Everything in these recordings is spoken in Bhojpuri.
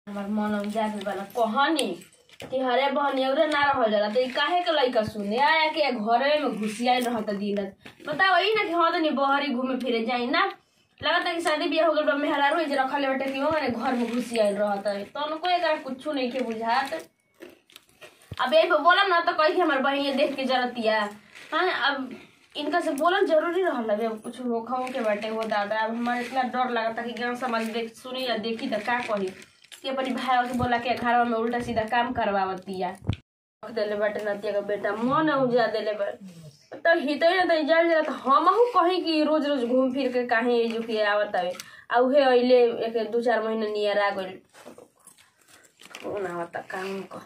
हमार मन में जागल बा ना कहानी कि हरे बहनी अउरे ना रहल जाला तो ई काहे के लइका सुने आया के घरे में घुसियाई रहत दिन रात बताओ ई ना कि हाँ तनी बहरी घूमे फिरे जाई ना लगता कि शादी बियाह हो गइल बा मेहरारू रोज रखले बाटे कि ओने घर में घुसियाई रहत है तो उनको एकरा कुछो नहीं के बुझात अब यही पे बोला ना तो कही कि हमार बहन ये देख के जरतिया हाँ अब इनका से बोलल जरूरी रहल है अब कुछ होखा के बाटे हो दादा अब हमारे इतना डर लगता कि गाँव समाज देख सुनी या देखी तो का कही कि अपनी भाई के बोला के घर में उल्टा सीधा काम करवावतिया रख देले बाटे नतिया का बेटा मन उजा देले बा तो हिते ना तो जल जला तो हमहू कही कि रोज रोज घूम फिर के काहे जो कि आवत हवे आ उहे अइले एक दू चार महीना नियर आ गइल कौन आवता काम कर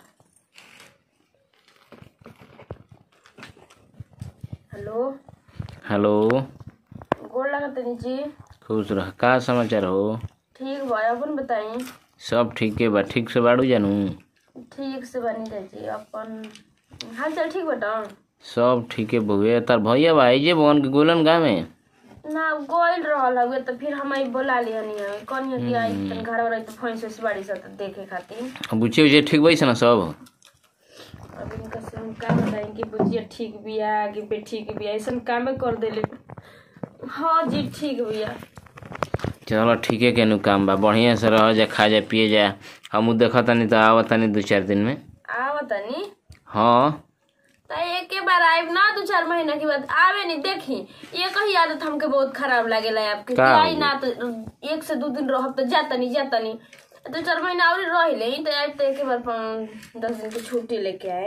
हेलो हेलो गोड़ लगत जी खुश रह का समाचार हो ठीक बा अपन बताई सब ठीके बा ठीक से बाड़ू जानू ठीक से बनी जी अपन हाल चाल ठीक बता सब ठीके बहुए तार भैया बा जे बन के गोलन गाँव में ना गोइल रहल हवे तो फिर हम आई बोला लिहनी हवे कौन है कि आई तन घर वाला तो फोन से बाड़ी से तो देखे खातिर बुच्चे उच्चे ठीक बैस ना सब अब इनका से हम का बताएं कि बुझिया ठीक बिया कि बे ठीक बिया ऐसा कामे कर देले हाँ जी ठीक बिया चलो ठीके केनू काम बा बढ़िया से रह जा खा जा पिए जा हमू देखा तनी तो आवत तनी दू चार दिन में आवत तनी हाँ तो एक बार आए ना दो चार महीना के बाद आवे नहीं देखी ये कही आदत हमके बहुत खराब लागेला है आपके का कि आई हो ना तो एक से दो दिन रहब तो जाता नहीं जाता नहीं दो चार महीना और रह ले तो आए तो एक बार पाँच- दस दिन की छुट्टी लेके आए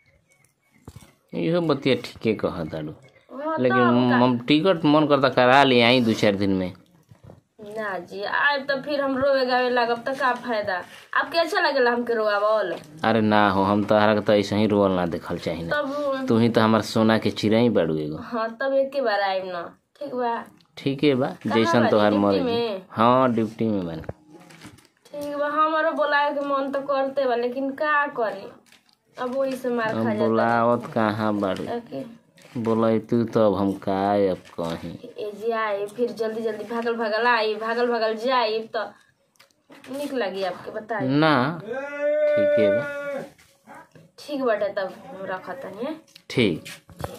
इहो बतिया ठीके कह तारू हाँ लेकिन हम टिकट मन करता करा ले आई दू चार दिन में ना जी आए तो फिर हम रोवे गावे लागब तो का फायदा आपके अच्छा लगेला हमके रोआवल अरे ना हो हम तोहरा के तो ऐसे ही रोल ना देखल चाही ना तब तू ही तो हमार सोना के चिड़ई बाड़ू एगो हाँ तब एक के बार आए ना ठीक बा ठीके बा जैसन बानी? तोहार ड्यूटी मर्जी में? हाँ ड्यूटी में बन ठीक बा हमारो बोलाए के मन तो करते बा लेकिन का करी अब वही से मार खा जाता बोलावत कहाँ बाड़ू ताकि बोले तू तो अब हम का अब कहीं ए जी आई फिर जल्दी जल्दी भागल भागल आई भागल भागल जाई तो निक लगी आपके बताई ना ठीके बा ठीक बाटे तब रखत तनी ठीक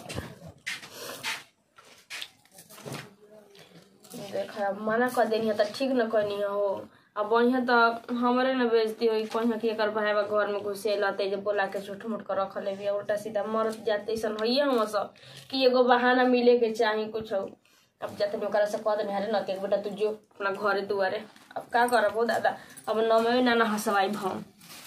देख अब मना कर देनी तो ठीक न कहनी हो अब बढ़िया तो हमारे न बेजती हुई कहीं कि एकर भाई बा घर में घुसे लते जे बोला के झूठ मूठ कर रख ले उल्टा सीधा मरत जाते ऐसा होइए हम सब कि एगो बहाना मिले के चाही कुछ अब जाते भी ओकरा से कह देनी अरे न बेटा तू जो अपना घरे दुआरे अब का करब हो दादा अब नमे ना ना हंसवाई भम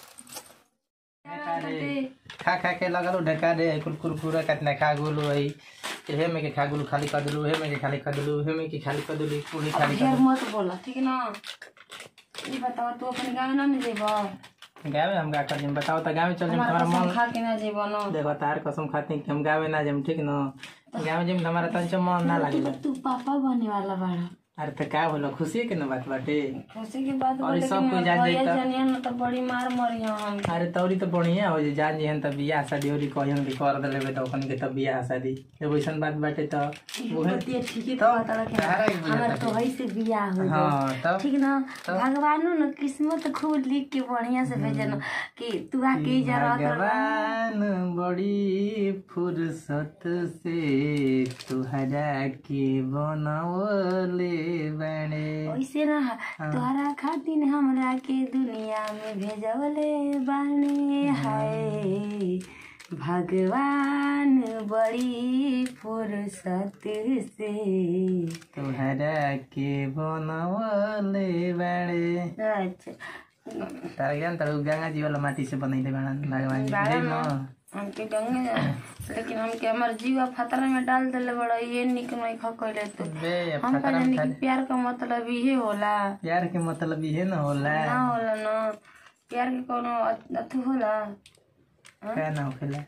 खा खा के लगल ढका रे कुल कुरकुरा कितना खा गुलू है हे में के खा गुलू खाली कर दिलू हे में के खाली कर दिलू हे में के खाली कर दिलू पूरी खाली कर ढेर मत बोला ठीक ना ये बताओ तू अपने गाँव ना जेबा गाँव में हम का कर दिम बताओ तो गाँव में चल जाम हमारा मन खा के ना जेबा ना देखो तार कसम खाती कि हम गाँव में ना जाम ठीक न गाँव में जाम हमारा तंच मन ना लागे तू पापा बने वाला बाड़ा अरे तो का बोलो खुशी के न बात बाटे खुशी की बात और बोले सब कि कोई मोर जान भैया जाई त- जानिए ना तो बड़ी मार मरी हम अरे तौरी तो बढ़िया हो जे जान जेहन तब बियाह शादी होरी कहन के कर देले तो अपन के तब बियाह शादी एगो ऐसन बात बाटे तो उहे बतिया ठीक है तो तो पता लगे तहरा के बुझाता हमार तो है से बियाह हो हाँ तब ठीक ना भगवानो न किस्मत खूब लिख के बढ़िया से भेजन कि तू आके जा रहा भगवान बड़ी फुर्सत से तुहरा के बनवले बने ऐसे ना तोहरा खातिर हमरा के दुनिया में भेजवले बाने हाय भगवान बड़ी फुर्सत से तुहरा के बनवले बने अच्छा तारा ज्ञान तारा गंगा जी वाला माटी से बनैले बाड़न भगवान जी बाड़ा बुझै ना। न हमके गंगे लेकिन हमके हमार जीवा खतरा में डाल देले बड़ा ये निक नहीं खकैले तो बे हम फकरा कहनी में कि प्यार का मतलब इहे होला प्यार के मतलब इहे न होला ना होला ना प्यार के कोनो अ- अथु होला का ना होखेला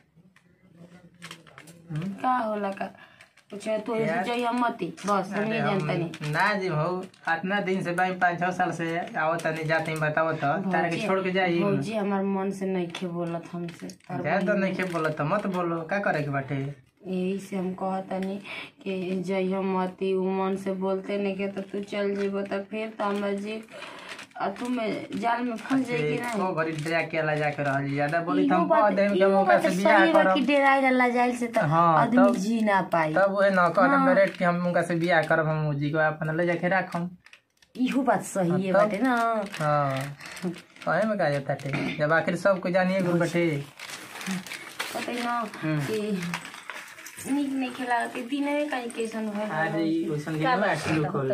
का होला का कुछ तो ऐसे चाहिए मती बस हम ये जानता नहीं ना जी भाऊ इतना दिन से भाई पाँच छह साल से आवत तनी जाते ही बताओ तो तारा के छोड़ के जाई भौजी हमार मन से नहीं खे बोलत हमसे तार जा तो नहीं के बोलो तो मत बोलो का करे के बाटे यही से हम कहतनी कि जइह मती उ मन से बोलते नहीं के तो तू चल जेबो तो फिर तो हमरा जी और तुम जाल में फंस जाए कि नहीं को घरी डरा के ला जाके रहल ज्यादा बोली इहो हम बात- कह देम कि इहो मौका बात से सही बियाह बा कि करब डेराई रहला जाइल से तो हाँ, आदमी तब- जी ना पाई तब वह न कह देम डायरेक्ट कि हम उनका से बियाह करब हम जी को अपन ले जाके राखम इहो बात सही है तब- बाटे ना हाँ कहे में का जाता थे जब आखिर सबको जानिए गुल बटे पता ही ना हम्म। कि निक नहीं खेला के दिन में कहीं कैसन है अरे ई ओइसन दिन में आखिर खोल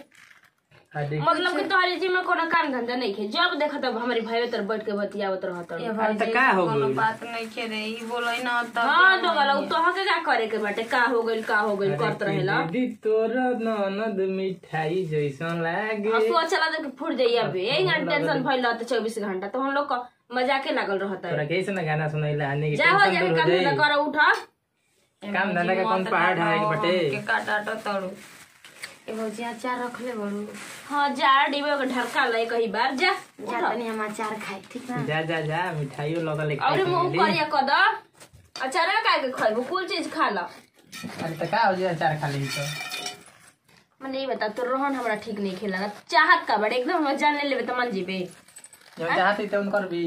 अरे मतलब कि तोहरी जी में कोनो काम धंधा नहीं है जब देखा तब हमारी भाई तर बैठ के बतियावत रहत अरे तो का हो गइल बात नहीं खे रे ई बोलै ना तब हां तो गला तो हके का करे के बाटे का हो गइल का हो गइल करत रहेला दीदी तोर ननद मिठाई जैसन लागे हंसू अच्छा लगे कि फुट जाइए अबे यही ना टेंशन भइल रहते चौबीस घंटा तो हम लोग का मजाके लागल रहता है तोरा कैसे ना गाना सुनैला आने के जा हो टेंशन जाके दूर हो काम धंधा जाई कर उठा काम धंधा का कौन पहाड़ है के बटे काटा तो तड़ू एगो जी अचार रख ले बड़ू हाँ जा डिबे के ढरका ले कहीं बार जा जा तनी हम अचार खाए ठीक ना जा जा जा मिठाइयो लगल एक और मुंह करिया कद अचार का के खाइबो कुल चीज खा ला अरे तो का हो जी अचार खा ली तो मैं नहीं बता तो रोहन हमरा ठीक नहीं खेला चाहत का बड़े एकदम हम जान ले लेबे तो मन जीबे जो चाहते तो उनकर भी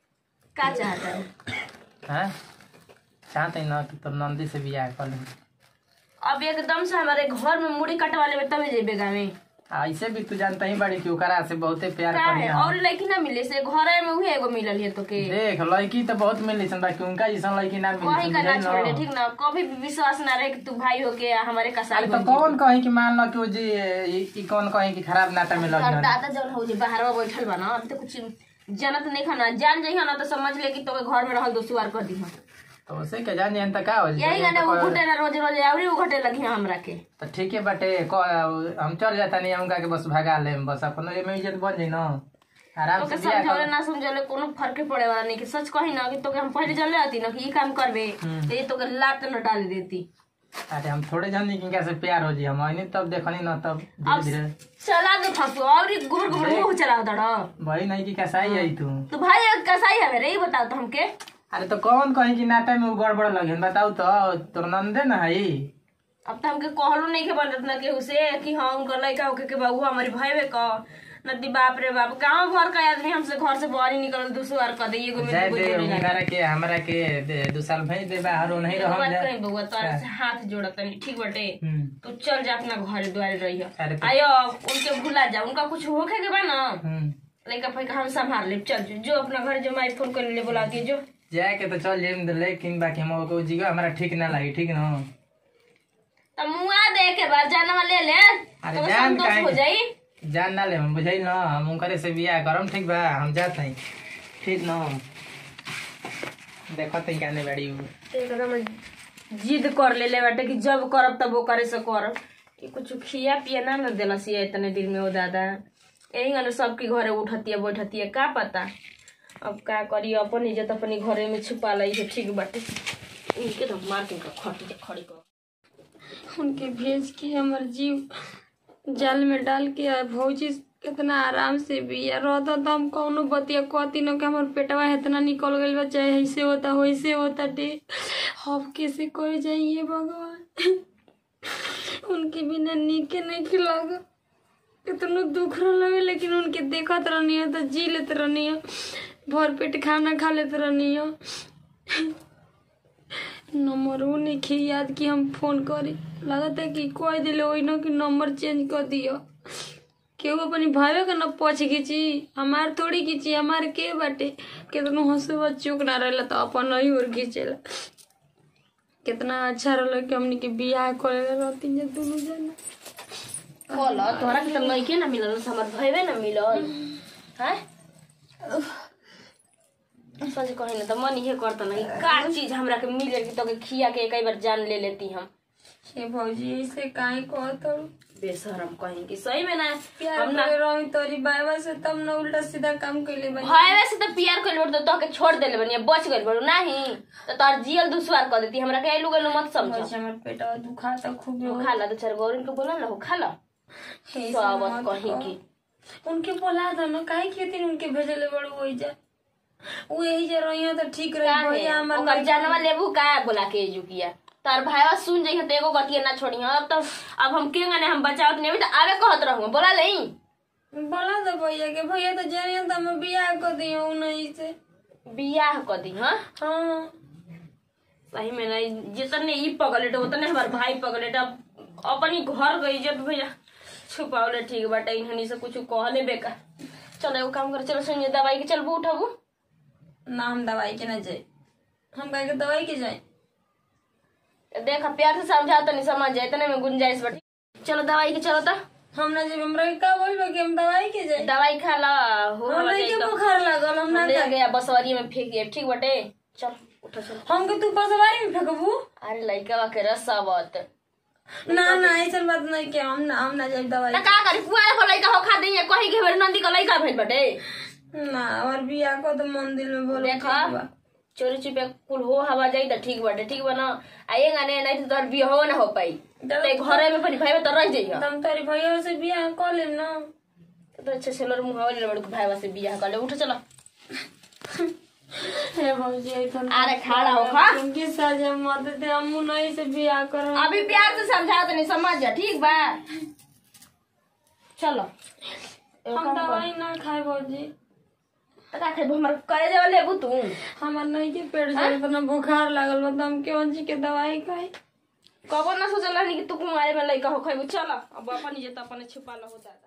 का चाहता है हैं चाहते ना कि तो नंदी से बियाह कर ले अब एकदम से हमारे घर में मुड़ी कटवा लेबे तबे जेबे गावे ऐसे भी तू जानता ही बड़ी कि ओकरा से बहुते प्यार का करी है और लड़की ना मिले से घर में उहे एगो मिलल है तो के देख लड़की तो बहुत मिली सन बाकी उनका जैसा लड़की ना वही का ना मिली छोड़ दे ठीक ना कभी भी विश्वास ना रहे कि तू भाई हो के हमारे कसाई अरे तो कौन कहीं कि मान लो कि वो जी ई- ई कौन कहीं कि खराब नाता में लग और जाए दादा जौन हो जे बाहर बैठल बा ना अभी तो कुछ जनत नहीं खाना जान जाइए ना तो समझ ले कि तोके घर में रहल दोसुआर कर दी तो उसे के जान जान का हो यही गाने वो घुटे ना रोज रोज आवरी वो घटे लगी हमरा के तो ठीक है बटे क- हम चल जाता नहीं उनका के बस भगा ले बस अपन एमे इज्जत बन जाई ना आराम तोके से बियाह समझौले कर ना समझौले कोनो फर्क पड़े वाला नहीं कि सच कही ना कि तोके हम पहले जले आती ना कि ये काम करबे तो ये तोके लात न डाल देती अरे हम थोड़े जानी कि से प्यार हो जी हम नहीं तब देखनी ना तब अब धीरे धीरे चला दे फसु और ये घुर घुर मुंह चला दड़ा भाई नहीं कि कैसा ही आई तू तो भाई कसाई है रे ये बताओ तो हमके अरे तो कौन कहीं कि नाता में वो गड़बड़ लगे बताऊ तो तोर नंदे ना है अब तो हमके कहलो नहीं के बनत ना केहू से कि हाँ उनका लड़का होके के बाबू हमारी भाई का नदी बाप रे बाप गांव भर का आदमी हमसे घर से बाहर ही निकल दूसरा कर दे एगो में जाए दूगो दे जोड़ी लगा उनकरा के हमरा के दे दू साल भेज दे बाहर वो नहीं एगो रहम बात जा कहीं बउआ तोरा से हाथ जोड़त तनी ठीक बटे हम्म, तू चल जा अपना घर द्वार रही अरे तो- आयो उनके भुला जा उनका कुछ होखे के बा ना हम्म। लड़का फैका हम संभाल ले चल जो, जो अपना घर जो माई फोन कर ले बुला के जो जाए के तो चल जाइम लेकिन बाकी हम को जीगा हमरा ठीक ना लगी ठीक ना तब मुआ दे के बाद जानवा ले ले अरे तो जान संतोष काहे हो जाई जान ना ले हम बुझाई ना हम उनकरे से बियाह करम ठीक बा हम जात नहीं ठीक ना देखो तई काने बाड़ी उ। एकदम जिद कर ले ले बाटे कि जब करब तब वो करे से करब कि कुछ खिया पिया ना न देला सिया इतने दिन में वो दादा यही गने सबके घरे उठतिया बैठतिया का पता अब का करी अपन इज्जत अपनी घरे में छुपा लाई है ठीक बाटे इनके तो मार के इनका खटी खड़ी कर उनके भेज के हमर जीव जाल में डाल के आ भौजी कितना आराम से बिया रहता तो हम कौनो बतिया कहती न कि हमर पेटवा इतना निकल गइल बा चाहे ऐसे होता वैसे होता डे अब कैसे कर जाइए भगवान उनके बिना नीके नहीं खिलाग कितनो दुख रहे लेकिन उनके देखत रहनी है तो जी लेते रहनी है भर पेट खाना खा लेते रहनी है नंबर वो नहीं खे याद कि हम फोन करी लगता है कि कोई दिले वही ना कि नंबर चेंज कर दियो केहू अपनी भावे का न पछ खींची हमार थोड़ी खींची हमार के बाटे कितनो हंसुआ चुक ना रहला तो अपन ही और खींचेला कितना अच्छा रहल कि हमनी के बियाह करे रहती जे दोनों जना बोल तोहरा के तो लइके ना मिलल हमर भइबे ना मिलल हैं सच कही ना तो मन ये करता ना कि का चीज हमरा के मिले कि तोके खिया के कई बार जान ले लेती हम हे भौजी ऐसे काहे कहत हूँ बेशरम कहीं कि सही में ना प्यार हम ना करे रही तोरी बाबा से तब न उल्टा सीधा काम कैले बनी भाई से तो प्यार कइल बड़ तो तोके छोड़ देले बनी बच गइल बड़ू नहीं तो तोर जियल दुश्वार कर देती हमरा के आइलू गइलू मत समझ भौजी हमर पेटवा दुखाता खूब खा ला तो चार गौरन के बोला ला हो खा ला ऐसे सावत मत कहीं कहो। की उनके बोला था ना काहे खेती उनके भेजले बड़ू वही जा वो यही जा रही तो ठीक रही का भैया है? हमार ओकर जानवा लेबू का बोला के जुकिया तार भाईवा सुन जइह तो एगो गतिया ना छोड़ी अब तो अब हम के गने हम बचावत नहीं अभी तो आवे कहत रहूं बोला नहीं बोला दो भैया के भैया तो जानिए तो हम बियाह कर दियो नहीं से बियाह कर दी हाँ हाँ सही में नहीं जितने ई पगलेट उतने हमार भाई पगलेट अब अपनी घर गई जब भैया छुपावले ठीक बाटे इन्हनी से कुछ कहले बेकार चलो एगो काम कर चलो सुनिए दवाई के चलबू उठबू ना हम दवाई के ना जाए हम कहे के दवाई के जाए देख प्यार से समझा तो नहीं समझ जाए इतने में गुंजाइश बटी चलो दवाई के चलो तो हम ना जब हमरा के का बोलबे कि हम दवाई के जाए दवाई खा ला हो हमरा जाई के तो बुखार लागल हम ना ले गया बसवरी में फेंक दिया ठीक बटे चल उठो चलो हम के तू पसवारी में फेंकबू अरे लड़का के रसावत ना ना ऐसा बात नहीं के हम ना हम ना जाए दवाई त का करी पुआर को लड़का हो खा दी कही के बेर नंदी का लड़का भेल बटे ना और बियाह को तो मंदिर में बोलो देखा ठीक बा। चोरी चुपे कुल हो हवा जाई त ठीक बाटे ठीक बा ना आएगा ने नहीं तो तोर बियाह हो ना हो पाई ते घरे में परी भाई तो रह जाइए तुम तारी भैया से बियाह कर लेम ना तो अच्छे से लोर मुहावा ले बड़ भाई से बियाह कर ले उठ चलो हे भौजी ऐसन अरे खड़ा हो खा तुमकी सजा मत दे हम नहीं से बियाह करो अभी प्यार से समझा तो नहीं समझ जा ठीक बा चलो हम दवाई ना खाए भौजी त का खेबो हमर करे जाव लेबू तू हमार नहीं के पेट से इतना बुखार लागल बा तो हम क्यों जी के दवाई खाई कबो ना सोचल रहनी कि तू कुमारे में लइका हो खइबू चलो अब अपन जे त अपन छुपा लो होता